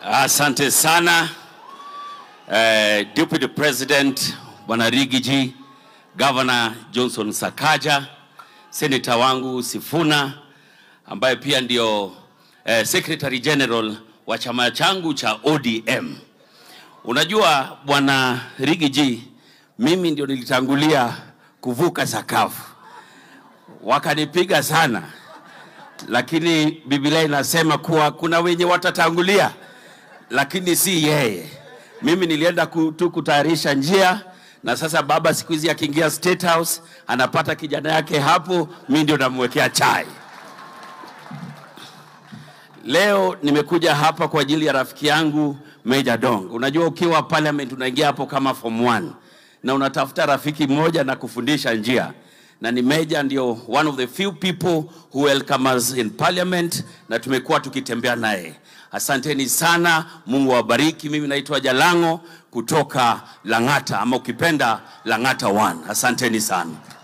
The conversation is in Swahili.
Asante sana eh, Deputy President Bwana Rigiji, Governor Johnson Sakaja, Senator wangu Sifuna ambaye pia ndio eh, Secretary General wa chama changu cha ODM. Unajua Bwana Rigiji, mimi ndio nilitangulia kuvuka sakafu, wakanipiga sana, lakini Biblia inasema kuwa kuna wenye watatangulia lakini si yeye. Mimi nilienda ku- tu kutayarisha njia, na sasa baba siku hizi akiingia State House anapata kijana yake hapo, mi ndio namwekea chai. Leo nimekuja hapa kwa ajili ya rafiki yangu Meja Dong. Unajua ukiwa parliament unaingia hapo kama form 1 na unatafuta rafiki mmoja na kufundisha njia, na ni Meja ndio one of the few people who welcome us in parliament, na tumekuwa tukitembea naye. Asanteni sana, Mungu awabariki. Mimi naitwa Jalango kutoka Lang'ata, ama ukipenda Lang'ata 1. Asanteni sana.